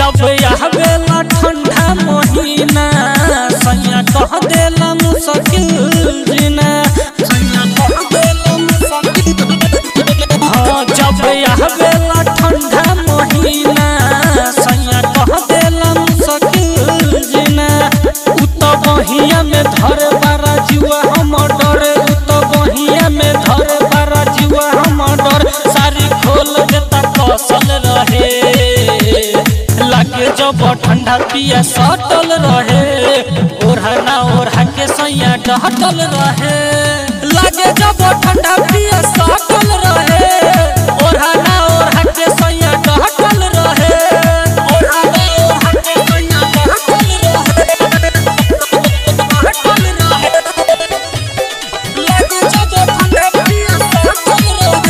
जब आवेला ठंडा महीना सैया कह देला मुश्किल जीना सैया कह देला मुश्किल हाँ जब आवेला ठंडा महीना सैया कह देला मुश्किल जीना उ तो बहिया में धर बारा जुआ हम डर उ तो बहिया में धर बारा जुआ हम डर सारी खोल देता कसल रहे लागे जब ठंडा पिया सटल रहे ओढ़ा ना ओढ़ा के सैया डहटल रहे लागे जब ठंडा पिया सटल रहे ओढ़ा ना ओढ़ा के सैया डहटल रहे ओढ़ा ना ओढ़ा के सैया डहटल रहे डहटल रहे लागे जब ठंडा पिया सटल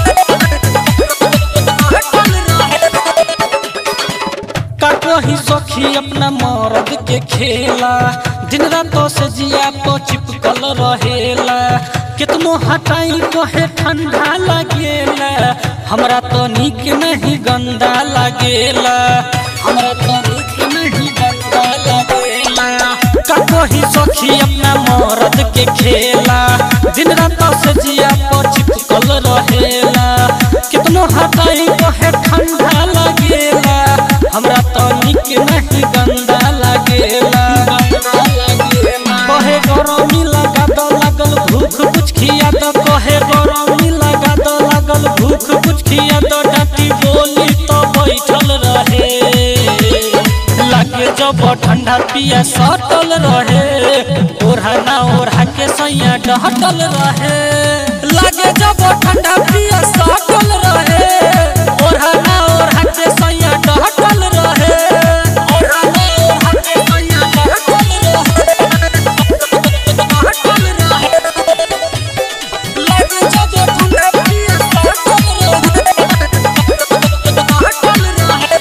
रहे का कही सखी अपना मर्द के खेला दिन रात से जिया तो चिपकल रहेला कितनो हटाई कहे ठंडा लागेला हमरा तो निक नहीं गंदा लागेला हमरा तो निक नहीं गंदा लागेला का कही सखी अपना मर्द के खेला दिन रात से जिया तो चिपकल रहेला कितनो हटाई कहे ठंडा लागेला हमरा तो निक नहीं गंदा लागेला कहे गरमी लगा दो लागल भूख कुछ खिया दो कहे गरमी लगा दो लागल भूख कुछ खिया दो डाटी बोली तो बैठल रहे लागे जब ठंडा पिया सटल रहे ओढ़ा ना ओढ़ा के सैया डहटल रहे लागे जब ठंडा पिया सटल रहे ओढ़ा ना ओढ़ा के सैया डहटल रहे ओढ़ा ना ओढ़ा के सैया डहटल रहे डहटल रहे लागे जब ठंडा पिया सटल रहे डहटल रहे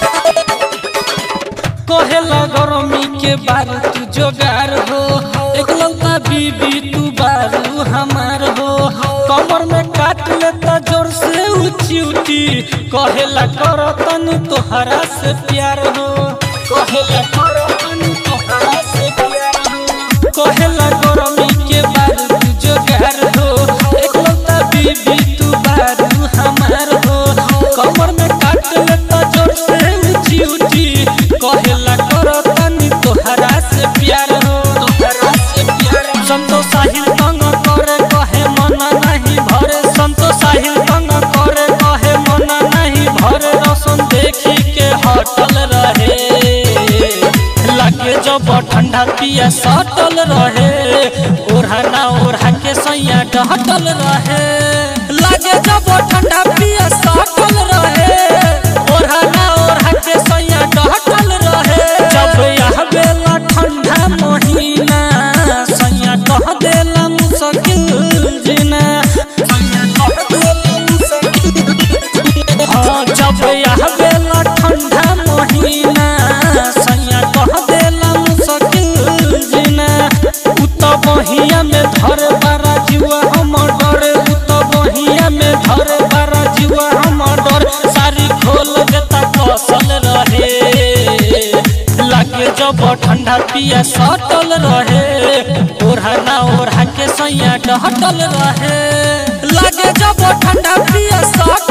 कहेला गरमी के बारू तू जोगार हो एकलौता बीबी तू बारू हमार हो कमर में काट लेता जोर से ऊंची ऊंची कहेला करो तनी तोहरा से प्यार हो कहेला करो तनी तोहरा से प्यार हो कहेला गरमी के बारू तू जोगार हो एकलौता बीबी तू बारू हमार हो कमर में काट लेता जोर से ऊंची ऊंची कहेला करो तनी तोहरा से प्यार हो तोहरा से प्यार संतोष साहिल तंग करे कहे मना नहीं भरे संतोष साहिल तंग करे कहे मना नहीं भरे रसन देखी के हटल रहे लागे जब ठंडा पिया सटल रहे ओढ़ा ना ओढ़ा के सैया डहटल रहे लागे जब ठंडा पिया सटल रहे ओढ़ा ना ओढ़ा के सैया डहटल रहे जब यह बेला ठंडा महीना सैया कह देला मुश्किल जीना सैया कह देला मुश्किल हाँ जब यह बेला ठंडा महीना सैया कह देला मुश्किल जीना उ तो बहिया में धर बारा जुआ हम डर उ तो बहिया में धर बारा जुआ हम डर सारी खोल देता कसल रहे लागे जब ठंडा पिया सटल रहे ओढ़ा ना ओढ़ा के सैया डहटल रहे लागे जब ठंडा पिया सटल